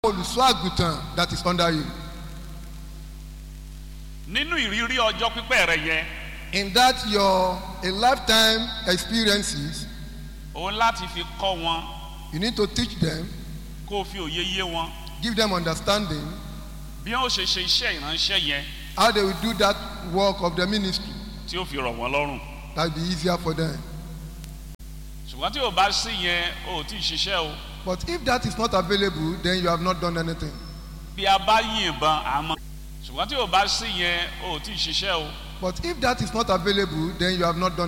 olùṣọ́ àgùntàn that is under you. nínú ìrírí ọjọ́ pípẹ́ rẹ yẹn In that your a lifetime experiences, òun láti fi kọ́ wọn you need to teach them, kó o fi òye yé wọn give them understanding bí wọn ó ṣe ṣe iṣẹ́ ìránṣẹ́ yẹn how they will do that work of the ministry. tí ó fi rọ̀ wọ́n lọ́rùn That will be easier for them. ṣùgbọ́n tí o bá sí yẹn o ò tí ì ṣiṣẹ́ o But if that is not available, then you have not done anything. bí a bá yìnbọn àmọ́ ṣùgbọ́n tí o bá sí yẹn o ò tí ì ṣiṣẹ́ o But if that is not available, then you have not done